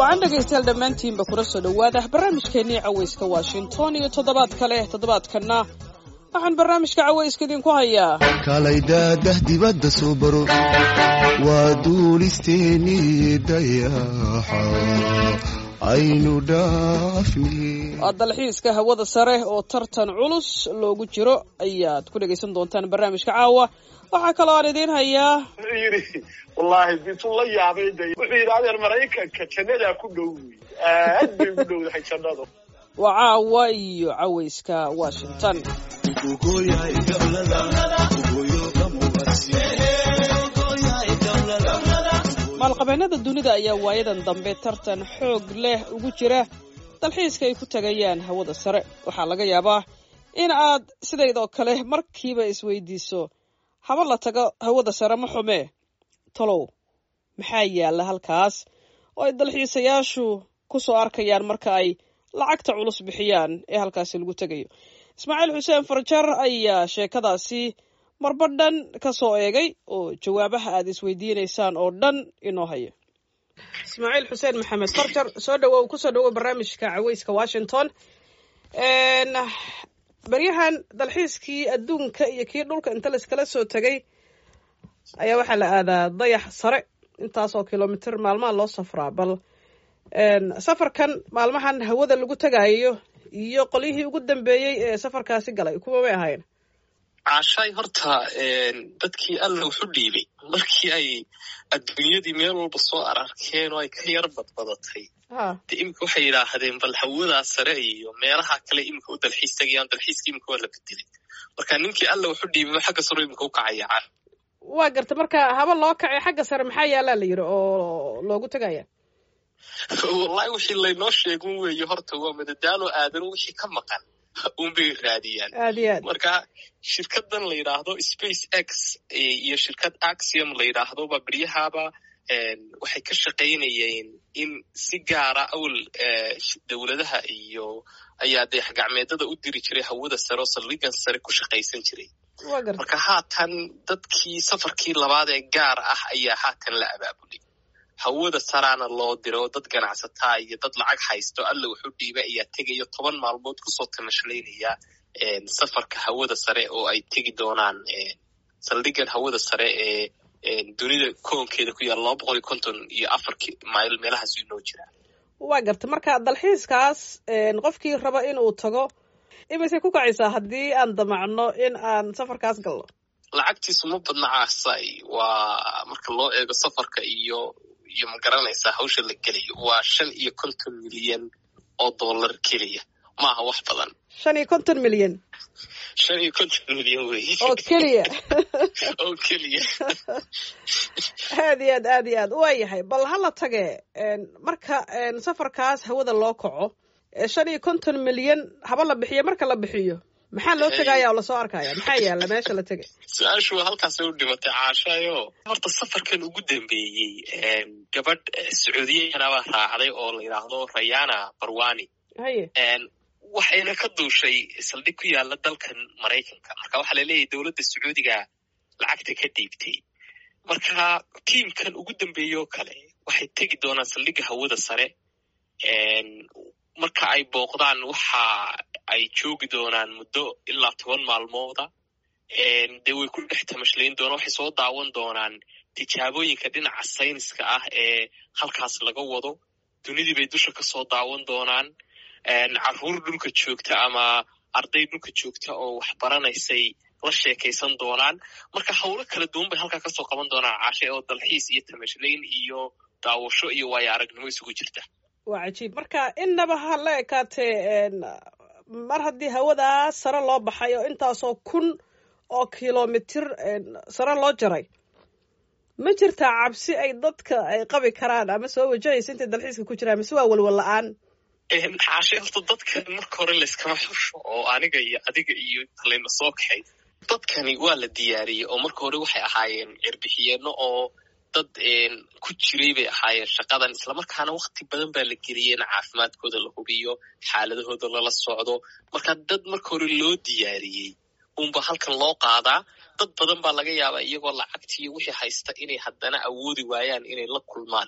wacan dhegaystayaal dhammaantiinba kula soo dhowaada barnaamijkeennii cawayska washington iyo toddobaad kale toddobaadkanna waxaan barnaamijka cawayska idinku hayaa kalaydadah dibadda soo baro waa duulisteennii dayaxa aynu dhaafni waa dalxiiska hawada sare oo tartan culus loogu jiro ayaad ku dhegaysan doontaan barnaamijka caawa waxaa kaloo aan idiin hayaa wuxuu yidhi wallaahi bituu la yaabay de wuxuu yidhi adeer maraykanka jannadaa ku dhow wey aad bay ugu dhowdahay jannadu waa caawa iyo cawayska washington maalqabeennada dunida ayaa waayadan dambe tartan xoog leh ugu jira dalxiiska ay ku tagayaan hawada sare waxaa laga yaabaa in aad sidaydoo kale markiiba isweydiiso haba la tago hawada sare ma xumee talow maxaa yaalla halkaas oo ay dalxiisayaashu ku soo arkayaan marka ay lacagta culus bixiyaan ee halkaasi lagu tegayo ismaaciil xuseen farjar ayaa sheekadaasi marba dhan ka soo eegay oo jawaabaha aad isweydiinaysaan oo dhan inoo haya ismaaciil xuseen maxamed farjar soo dhawow kusoo dhawow barnaamijka caweyska washington baryahan dalxiiskii adduunka iyo kii dhulka inta layskala soo tegay ayaa waxaa la aadaa dayax sare intaasoo kilomitr maalmaha loo safraa bal safarkan maalmahan hawada lagu tegaayo iyo qolyihii ugu dambeeyey ee safarkaasi galay kuwa may ahayn caashaay horta dadkii alla wuxu dhiibay markii ay adduunyadii meel walba soo ararkeen oo ay ka yar badbadatay de imika waxay yidhaahdeen bal hawadaa sare iyo meelaha kale imika u dalxiis tagayaan dalxiiska imika waa la bedelay marka ninkii alla wuxu dhiibay xagga saro imika u kacaya caan waa garta marka haba loo kacay xagga sare maxaa yaallaa la yidhi oo loogu tegaya wallahi wixii laynoo sheegun weeye horta waa madadaalo aadan wixii ka maqan unbay raadiyaan aad iyo aad marka shirkadan la yidhaahdo space x iyo shirkad axiom la yidhaahdoba beryahaba waxay ka shaqaynayeen in si gaara awal dowladaha iyo ayaa dayax gacmeedada u diri jiray hawada sare oo saldhigan sare ku shaqaysan jiray waa garta marka haatan dadkii safarkii labaad ee gaar ah ayaa haatan la abaabulay hawada saraana loo diro oo dad ganacsataa iyo dad lacag haysto alla wuxu dhiibay ayaa tegayo toban maalmood kusoo tamashlaynaya safarka hawada sare oo ay tegi doonaan saldhigan hawada sare ee dunida koonkeeda ku yaala laba boqol iyo konton iyo afar mayl meelahaas inoo jiraa waa garta marka dalxiiskaas qofkii raba inuu tago imisay ku kacaysaa haddii aan damacno in aan safarkaas galno lacagtiisu ma badna caasay waa marka loo eego safarka iyo iyo ma garanaysaa hawsha la gelayo waa shan iyo konton milyan oo dollar keliya maaha wax badan shan iyo konton milyan shan iyo konton milyan weeye oo keliya oo keliya aad iyo aad aad iyo aad waa yahay bal hala tage marka safarkaas hawada loo kaco shan iyo konton milyan haba la bixiyo marka la bixiyo maxaa loo tegaya oo lasoo arkaya maxaa yaalla meesha la tegay su-aashu waa halkaasay u dhimatay caashaayo horta safarkan ugu dambeeyey gabadh sacuudiyahanabaa raacday oo la yidhaahdo rayana barwani haye waxayna ka duushay saldhig ku yaala dalkan maraykanka marka waxaa laleeyahay dowladda sacuudiga lacagta ka dhiibtay marka tiimkan ugu dambeeye oo kale waxay tegi doonaan saldhigga hawada sare marka ay booqdaan waxa ay joogi doonaan muddo ilaa toban maalmooda dee way ku dhex tamashlayn doonaan waxay soo daawan doonaan tijaabooyinka dhinaca sayniska ah ee halkaas laga wado dunidii bay dusha ka soo daawan doonaan carruur dhulka joogta ama arday dhulka joogta oo wax baranaysay la sheekaysan doonaan marka howlo kala duwan bay halkaa kasoo qaban doonaan caashe oo dalxiis iyo tamashlayn iyo daawasho iyo waayo aragnimo isugu jirta waa cajiib marka innaba ha la ekaatee mar haddii hawadaas sare loo baxay oo intaasoo kun oo kilomitir sare loo jaray ma jirtaa cabsi ay dadka ay qabi karaan ama soo wajahaysa intay dalxiiska ku jiraan mise waa walwal la-aan caashe horta dadkan marka hore layskama xusho oo aniga iyo adiga iyo layna soo kaxay dadkani waa la diyaariyey oo marka hore waxay ahaayeen cirbixiyeeno oo dad ku jiray bay ahaayeen shaqadan islamarkaana wakti badan baa la geliyey in caafimaadkooda la hubiyo xaaladahooda lala socdo marka dad marka hore loo diyaariyey unba halkan loo qaadaa dad badan baa laga yaabaa iyagoo lacagtiiyo wixii haysta inay haddana awoodi waayaan inay la kulmaan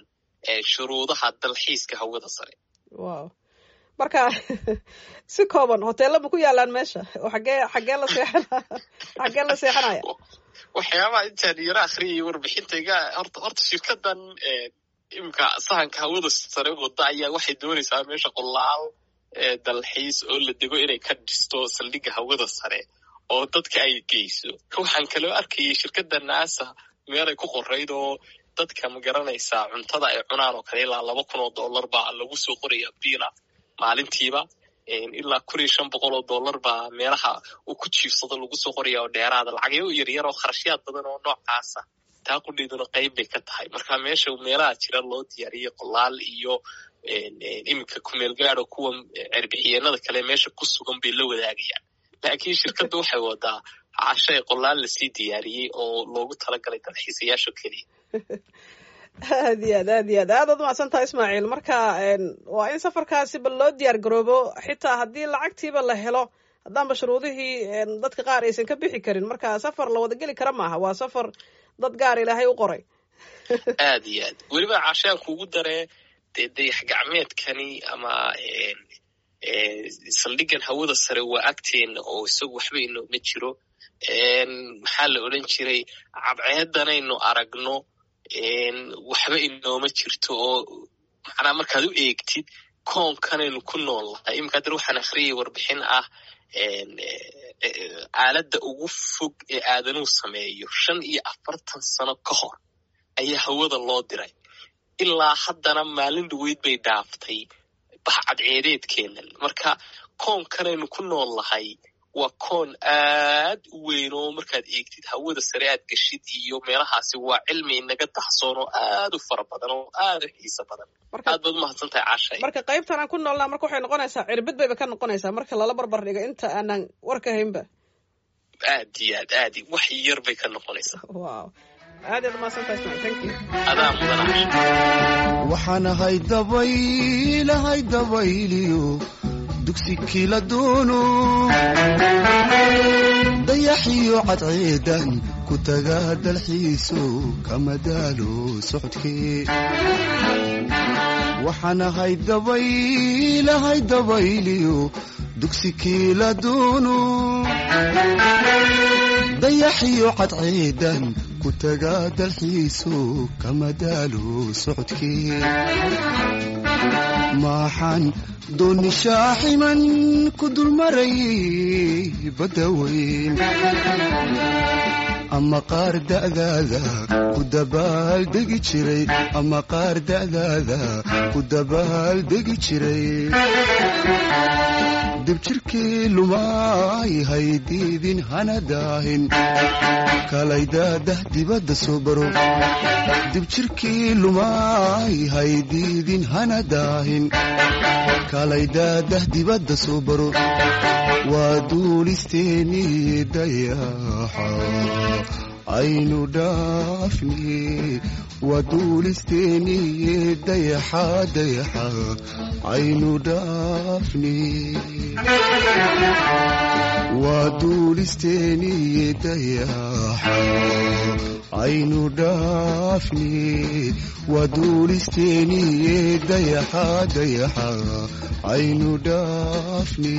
shuruudaha dalxiiska hawada sare wow marka si kooban hoteella ma ku yaalaan meesha xagee xagee la seexana xagee la seexanaya waxyaabaha intaan yaro akhriyay warbixintayga horta horta shirkadan imika sahanka hawada sare wada ayaa waxay doonaysaa meesha qolaal dalxiis oo la dego inay ka dhisto saldhigga hawada sare oo dadka ay geyso waxaan kaloo arkayay shirkadda naasa meelay ku qorayd oo dadka ma garanaysaa cuntada ay cunaan oo kale ilaa laba kun oo dollar baa lagu soo qoraya biila maalintiiba ilaa kun iyo shan boqol oo dollar baa meelaha uu ku jiifsado lagu soo qoraya oo dheeraada lacagyo yaryar oo kharashyaad badan oo noocaasa taa qudheeduna qayb bay ka tahay marka meesha meelaha jira loo diyaariyey qolaal iyo iminka kumeel gaado kuwa cerbixiyeenada kale meesha ku sugan bay la wadaagayaan laakiin shirkadda waxay wadaa cashay qolaal lasii diyaariyey oo loogu talagalay dalxiisayaasha keliya aad iyo aad aad iyo aad aadaad umacsan tahay ismaaciil marka waa in safarkaasi bal loo diyaar garoobo xitaa haddii lacagtiiba la helo haddaanba shuruudihii dadka qaar aysan ka bixi karin marka safar la wada geli kara maaha waa safar dad gaar ilaahay u qoray aad iyo aad weliba cashaan kuugu daree dee dayax gacmeedkani ama saldhiggan hawada sare waa agteena oo isagu waxba inooma jiro maxaa la odhan jiray cabceedanaynu aragno waxba inooma jirto oo macnaa markaad u eegtid koonkanaynu ku nool lahay iminka haddana waxaan akhriyay warbixin ah aaladda ugu fog ee aadanuu sameeyo shan iyo afartan sano ka hor ayaa hawada loo diray ilaa haddana maalin dhaweyd bay dhaaftay baxcadceedeedkeenan marka koonkanaynu ku nool lahay waa koon aad u weyn oo markaad eegtid hawada sare aad geshid iyo meelahaasi waa cilmi inaga daxsoon oo aad u fara badan oo aad u xiiso badan aad baad umahadsan tahay cashay marka qaybtan aan ku noolnaa marka waxay noqonaysaa cirbid bayba ka noqonaysaa marka lala barbar dhigo inta aanan warka haynba aad iyo aad aad wax yar bay ka noqonaysaa wow aad aad umahadsan tahay ismail thank you adaa mudan cashay waxaan ahay dabaylahay dabayliyo dugsi kila doono dayaxiyo cadceedan ku taga dalxiiso kama daalo socodkee waxaan ahay dabaylahay dabayliyo dugsi kila doono dayaxiyo cadceedan ku taga dalxiiso kama daalo socodkee maxaan dooni shaaximan ku dulmaray badda weyn ama qaar da'daada ku dabaaldegi jiray ama qaar da'daada ku dabaaldegi jiray dibjirkii lumaay haydiidin hana daahin kalaydadah dibadda soo baro dibjirkii lumaay haydiidin hana daahin kalaydadah dibadda soo baro waa duulisteenii dayaxa aynu dhaafni waa duulisteenii dayaxa dayaxa aynu dhaafni waa duulisteenii dayaxa aynu dhaafni waa duulisteenii dayaxa dayaxa aynu dhaafni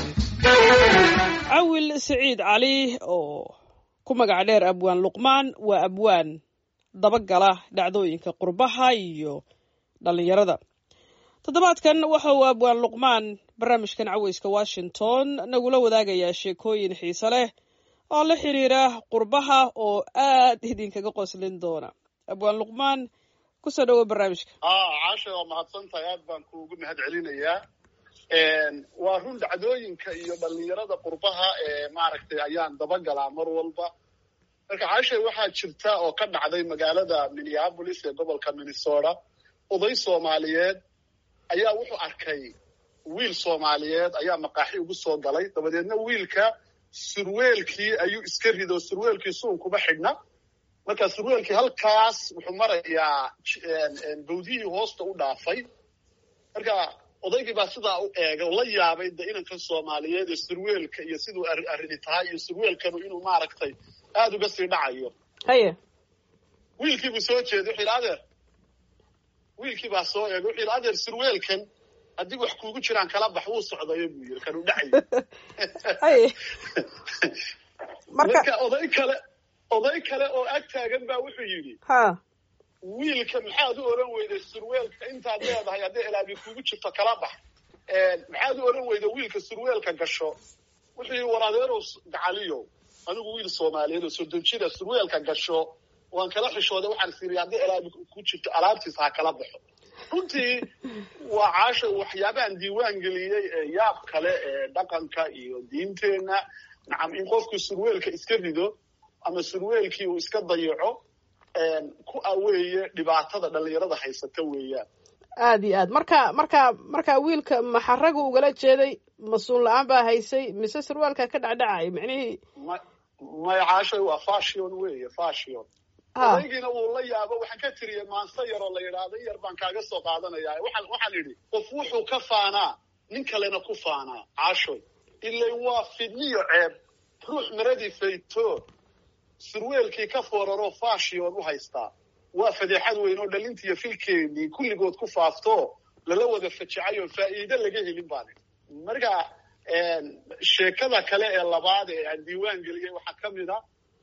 cawil siciid cali oo ku magac dheer abwaan luqmaan waa abwaan dabagala dhacdooyinka qurbaha iyo dhallinyarada toddobaadkan waxa uu abwaan luqmaan barnaamijkan caweyska washington nagula wadaagayaa sheekooyin xiise leh oo la xiriira qurbaha oo aad idinkaga qoslin doona abwaan luqmaan kusoo dhawo barnaamijka caasha waa mahadsan tahay aad baan kuugu mahad celinayaa waa run dhacdooyinka iyo dhallinyarada qurbaha ee maaragtay ayaan dabagalaa mar walba marka caasha waxaa jirta oo ka dhacday magaalada minneapolis ee gobolka minnesota oday soomaaliyeed ayaa wuxuu arkay wiil soomaaliyeed ayaa maqaaxi ugu soo galay dabadeedna wiilka surweelkii ayuu iska rido surweelkii suun kuma xidhna marka surweelkii halkaas wuxuu marayaa bawdihii hoosta u dhaafay marka odaygii baa sidaa u eegay oo la yaabay de inankan soomaaliyeed ee surweelka iyo siduu arrini tahay iyo surweelkanu inuu maaragtay aada uga sii dhacayo haye wiilkii buu soo jeeday wuxuu yidhi adeer wiilkii baa soo eegay wuxuu yidhi adeer surweelkan haddii wax kuugu jiraan kala bax wuu socdayo buu yidhi kanuu dhacayo haye marka marka oday kale oday kale oo ag taagan baa wuxuu yidhi ha wiilka maxaad u oran weyday surweelka intaad leedahay hadday ilaabi kuugu jirto kala bax maxaad u oran weyday wiilka surweelka gasho wuxuu yidhi war adeerow gacaliyo anigu wiil soomaaliyeed oo soddon jira surweelka gasho waan kala xishooday waxaan siri haddii ilaabi ku jirto alaabtiisa ha kala baxo runtii waa caasha waxyaabahan diiwaan geliyey ee yaab kale ee dhaqanka iyo diinteenna nacam in qofku surweelka iska rido ama surweelkii uu iska dayaco ku aweeye dhibaatada dhallinyarada haysata weeyaan aad iyo aad marka marka marka wiilka maxaragu ugala jeeday mas-uul la-aan baa haysay mise surwaalka ka dhacdhacay micnihii ma maya caashay waa fashion weeye fashion ha odaygiina wuu la yaabo waxaan ka tiriyey maanse yaroo la yidhaahdo in yar baan kaaga soo qaadanaya waxaan waxaan idhi qof wuxuu ka faanaa nin kalena ku faanaa caashoy ilain waa fidniyo ceeb ruux maradii fayto surweelkii ka fooraroo fashion u haystaa waa fadeexad weyn oo dhalintiiyo filkeennii kulligood ku faafto lala wada fajacay oo faa'iide laga helin baan idhi marka sheekada kale ee labaad ee aan diiwaan geliyey waxaa ka mid a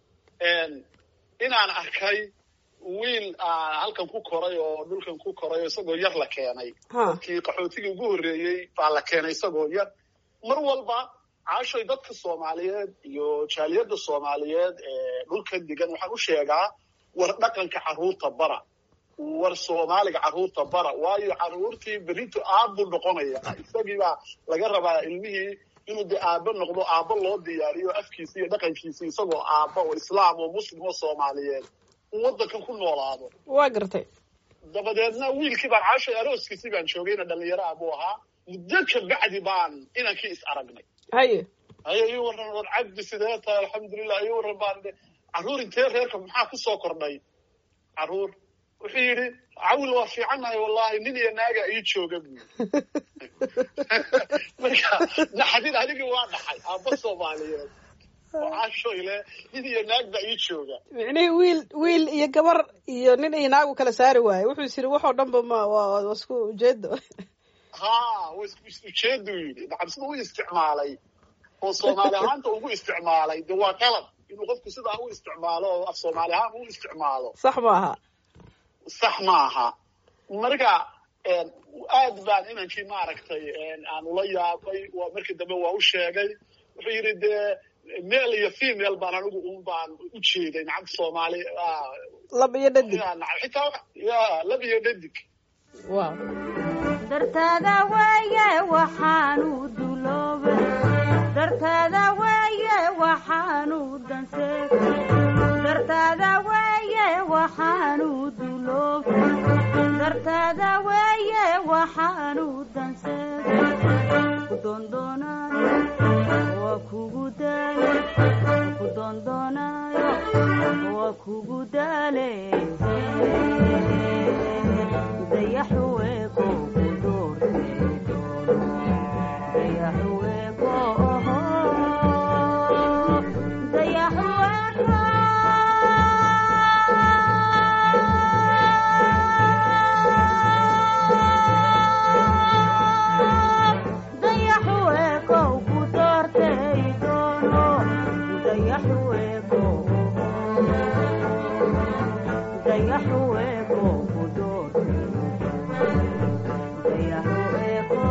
inaan arkay wiil halkan ku koray oo dhulkan ku koray oo isagoo yar la keenay ha kii qaxootigii ugu horreeyey baa la keenay isagoo yar mar walba caashoy dadka soomaaliyeed iyo jaaliyadda soomaaliyeed ee dhulkan degan waxaan u sheegaa war dhaqanka carruurta bara war soomaaliga carruurta bara waayo carruurtii berito aabbuu noqonaya isagii baa laga rabaa ilmihii inuu de aabbo noqdo aabbo loo diyaariyo afkiisi iyo dhaqankiisi isagoo aabbo oo islaam oo muslim oo soomaaliyeed uu waddankan ku noolaado waa gartay dabadeedna wiilkii baan caashay arooskiisii baan joogayna dhallinyaro ah buu ahaa muddo ka bacdi baan inankii is aragnay haye haye ii warran war cabdi sidee tahay alxamdulilah ii warran baan de carruur intee reerka maxaa ku soo kordhay carruur wuxuu yidhi cawil waa fiicannahay wallahi nin iyo naaga ii jooga buu marka naxdin anigii waa dhaxay aabba soomaaliyeed oo caashoyle nin iyo naag baa ii jooga micnihii wiil wiil iyo gabar iyo nin iyo naagu kala saari waaye wuxuu is yidhi waxoo dhanba ma waa waa isku ujeedo ha wa isku is ujeeduu yidhi nacam sida u isticmaalay oo soomaali ahaanta ugu isticmaalay de waa qalab inuu qofku sidaa u isticmaalo oo af soomaali ahaan u isticmaalo sax maaha sax maaha marka aad baan inankii maaragtay aan ula yaabay waa markii dambe waa u sheegay wuxuu yidhi dee male iyo female baan anigu un baan u jeeday nacam soomaali lab iyo dhadig ya nacam xitaa wa- ya lab iyo dhadig wow dartaada weeye waxaanu duloobay dartaada weeye waxaanu danseegay dartaada weeye waxaanu duloobay dartaada weeye waxaanu danseegay ku doondoonayo waa kugu daalay ku doondoonayo waa kugu daalay dayaxuweeko ku doortay doono dayaxuweeko dayaxuweeko dayaxuweeko ku doortay doono dayaxuweeko dayaxuweeko ku doortay dayaxuweeko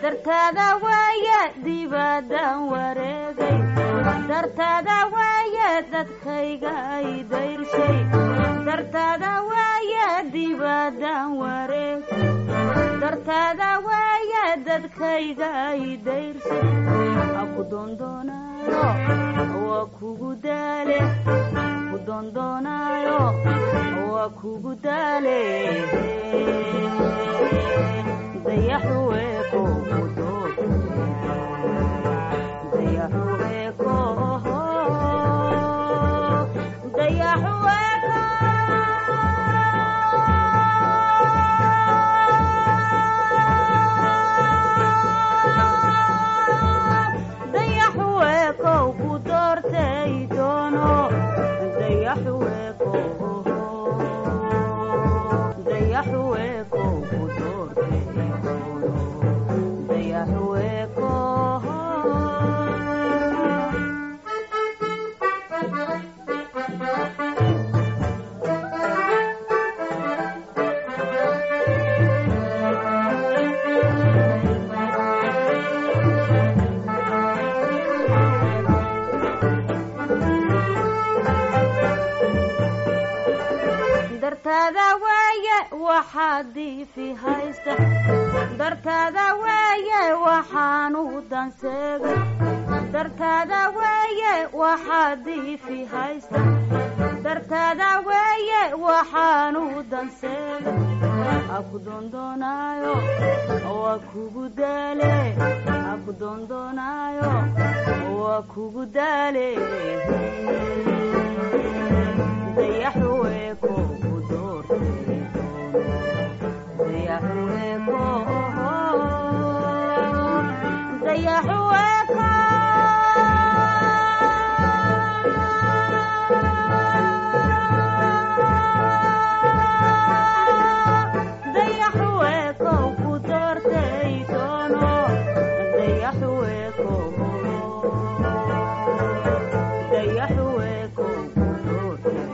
dartaada weeye dibadaan wareegay dartaada weeye dadkayga ay dayrshay dartaada waaye dibadaan wareeg dartaada waaye dadkayga ay dayrshay aku doondoonayo waa kugu daale ku doondoonayo waa kugu daale dayaxuweeko ku dood dayaxuweeko dayaxuweeko dayaxuweeko ku doortay doono dayaxuweeko dayaxuweeko ku doortay doono dayaxuweeko dartaada waaye waxaa diifi haysta dartaada waaye waxaanu danseegay dartaada waaye waxaa diifi haysta dartaada waaye waxaanu danseegay aku doondoonayo waa kugu daale aku doondoonayo waa kugu daale dayaxuweeko ku doortay dayaxuweeko dayaxuweeko dayaxuweeko ku doortay doono dayaxuweeko dayaxuweeko ku doortay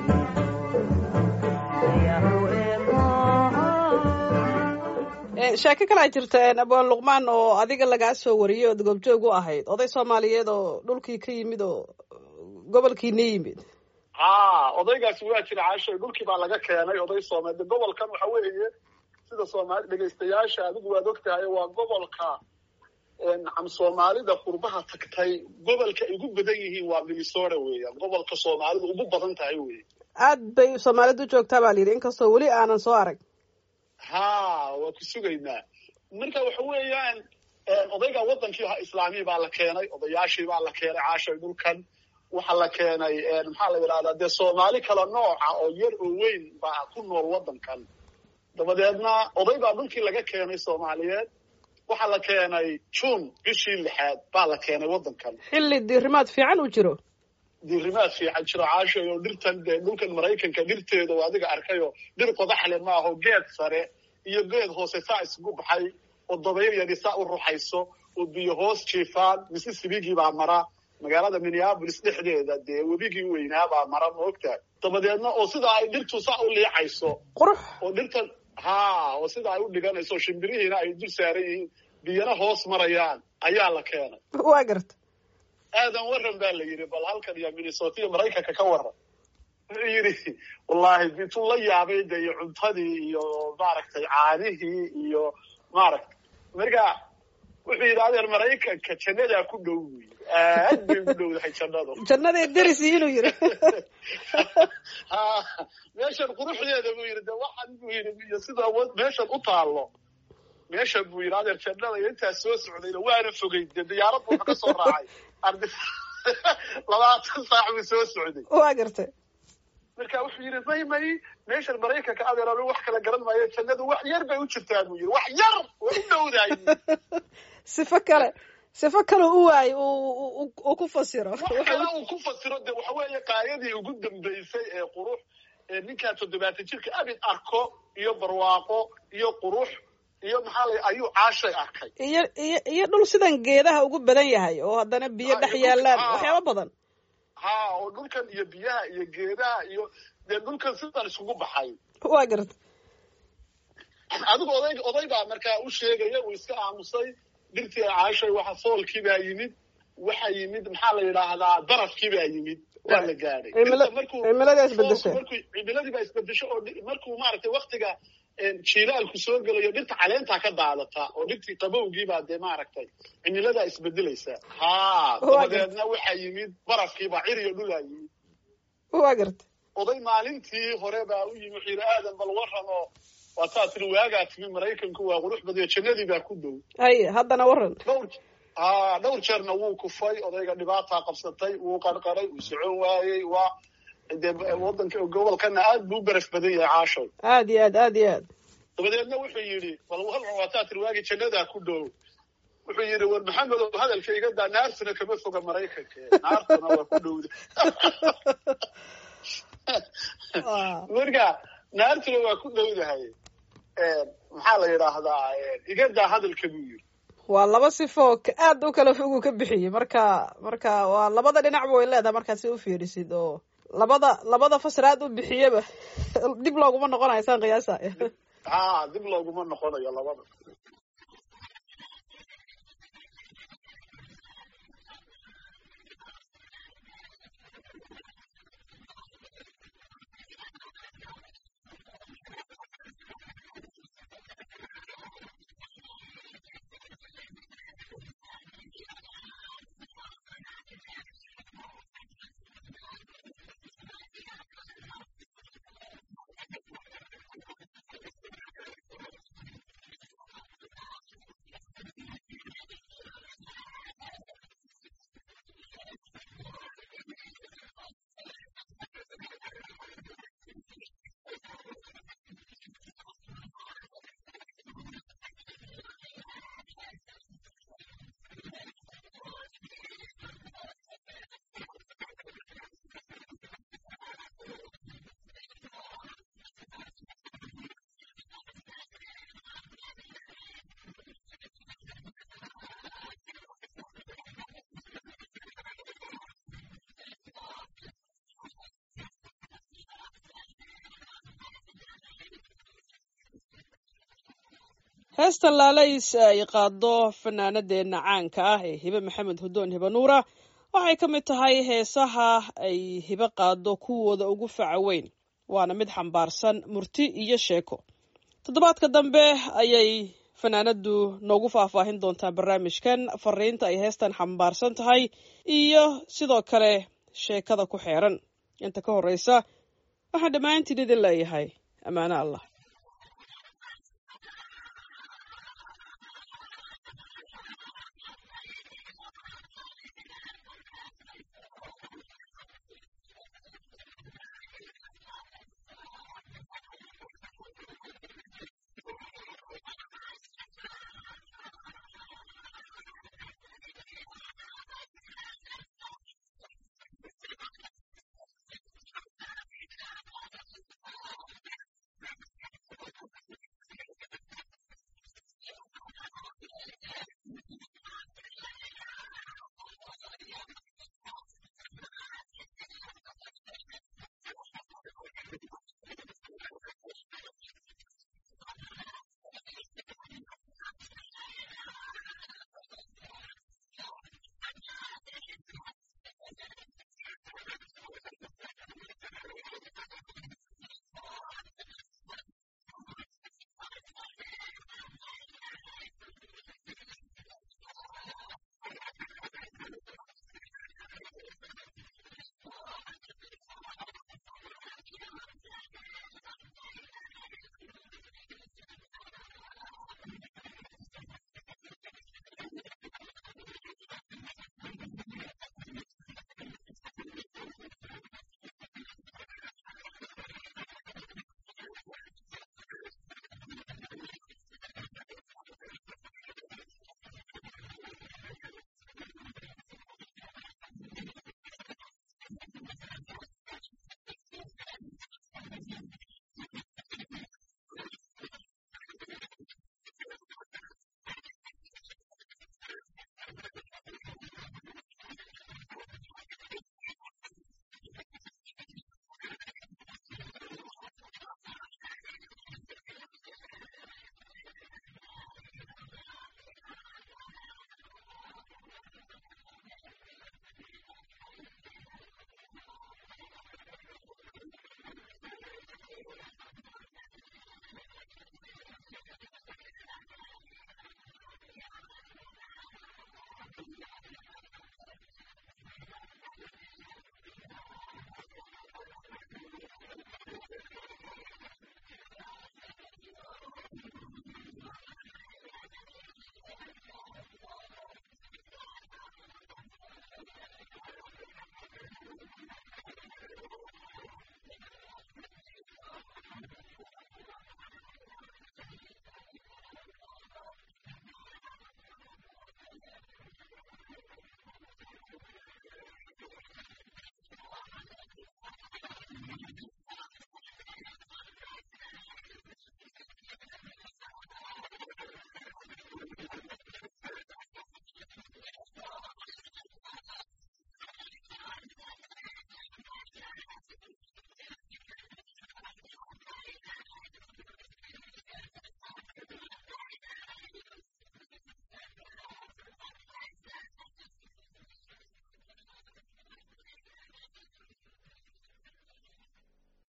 Eh, sheeko kalaa jirta een, abwaan luqmaan oo adiga lagaa soo wariyey ood goobjoog u ahayd oday soomaaliyeed oo dhulkii ka yimid oo gobolkiina yimid haa odaygaasi waa jira caashay dhulkii baa laga keenay oday soomaali gobolkan waxa weeye sida soomaali dhegaystayaasha adigu waad ogtahay waa gobolka nacam soomaalida qurbaha tagtay gobolka ay ugu badan yihiin waa minnesota weeyaan gobolka soomaalidu ugu badan tahay weeye aad bay soomaalidu u joogtaa baa layidhi inkastoo weli aanan soo arag haa waa ku sugaynaa marka waxa weeyaan odayga wadankii ha islaamii baa la keenay odayaashii baa la keenay caashay dhulkan waxaa la keenay maxaa la yidhahdaa dee soomaali kala nooca oo yar oo weyn baa ku nool wadankan dabadeedna oday baa dhulkii laga keenay soomaaliyeed waxaa la keenay june bishii lixaad baa la keenay wadankan xilli diirimaad fiican u jiro diirimaad fiican jiro caashay oo dhirtan dee dhulkan maraykanka dhirteeda oo adiga arkayoo dhir qodaxle maaho geed sare iyo geed hoose saa isugu baxay oo dabayl yari saa u ruxayso oo biyo hoos jiifaan mississipigii baa mara magaalada minneapolis dhexdeeda dee webigii weynaa baa mara ma ogtahay dabadeedna oo sidaa ay dhirtu saa u liicayso qurux oo dhirtan haa oo sida ay u dhiganayso shimbirihiina ay dul saaran yihiin biyana hoos marayaan ayaa la keenay waa garta aadan waran baa la yidhi bal halkan iyo minnesota iyo maraykanka ka waran wuxuu yidhi wallaahi intuu la yaabay de iyo cuntadii iyo maaragtay caanihii iyo maaragtay marka wuxuu yidhi adeer maraykanka jannadaa ku dhow buu yidhi aad bay ugu dhowdahay jannadu jannaday derisi inuu yidhi ha meeshan quruxdeeda buu yidhi de waxan buu yidhi iyo sida wa- meeshan u taallo meeshan buu yidhi adeer jannada iyo intaas soo socdayna waana fogey de diyaarad buu ka soo raacay ardi labaatan saac buu soo socday waa garta marka wuxuu yidhi may may meeshan maraykanka adeer anu wax kala garan maayo jannadu wax yar bay u jirtaa buu yidhi wax yar way u dhowdahay sifo kale sifo kale u waayo uu ku fasiro wax kale uu ku fasiro de waxa weeye qaayadii ugu dambaysay ee qurux ee ninkaa toddobaatan jirka abid arko iyo barwaaqo iyo qurux iyo maxaa la ayuu caashay arkay iyo iyo iyo dhul sidan geedaha ugu badan yahay oo haddana biyo Ah, dhex iyo yaalaan dhulka- ah. waxyaaba badan ha oo dhulkan iyo biyaha iyo geedaha iyo dee dhulkan sidan isugu baxay waa garta adigu oday oday baa markaa u sheegaya uu iska aamusay dhirtii caashay waxa foolkii baa yimid waxa yimid maxaa la yidhaahdaa darafkii baa yimid waa la gaadhay Cimila- Inta markuu cimiladii isbedeshay. markuu cimiladii baa isbedesho oo dhi- markuu maaragtay waktiga jiilaalku soo gelayo dhirta caleentaa ka daadataa oo dhirtii qabowgii baa dee maaragtay cimiladaa isbedelaysa ha Waa dabadeedna waxaa yimid barafkiibaa ciriyo dhulaa yimid waa garta oday maalintii hore baa u yimi wuxuu yidhi aadan bal waran oo waataa tiri waagaa timi maraykanku waa qurux badiyo jannadii baa ku dhow haye haddana waran dhowr ha dhowr jeerna wuu kufay odayga dhibaataa qabsatay wuu qarqaray wuu socon waayey waa dee wadanka gobolkana aad buu u baraf badan yahay caashow aad iyo aad aad iyo aad dabadeedna wuxuu yidhi bal halcan waataa tiri waagii jannadaa ku dhow wuxuu yidhi war maxamedow hadalka iga daa naartuna kama foga maraykanka naartuna waa ku dhowda Waa- marka naartuna waa ku dhowdahay maxaa la yidhaahdaa iga daa hadalka buu yidhi waa laba sifo ka- aad u kala fogu ka bixiyey marka marka waa labada dhinacba way leedahay markaad si u fiirisid oo labada labada fasraad u bixiyaba dib looguma noqonayo saan qiyaasa ha dib looguma noqonayo labada heesta laalays ay qaado fanaanadeena caanka ah ee hibe maxamed hudoon hibe nuura waxay ka mid tahay heesaha ay hibe qaado kuwooda ugu faca weyn waana mid xambaarsan murti iyo sheeko toddobaadka dambe ayay fanaanadu noogu faahfaahin doontaa barnaamijkan fariinta ay heestan xambaarsan tahay iyo sidoo kale sheekada ku xeeran inta ka horreysa waxaan dhammaantiin idin leeyahay ammaano allah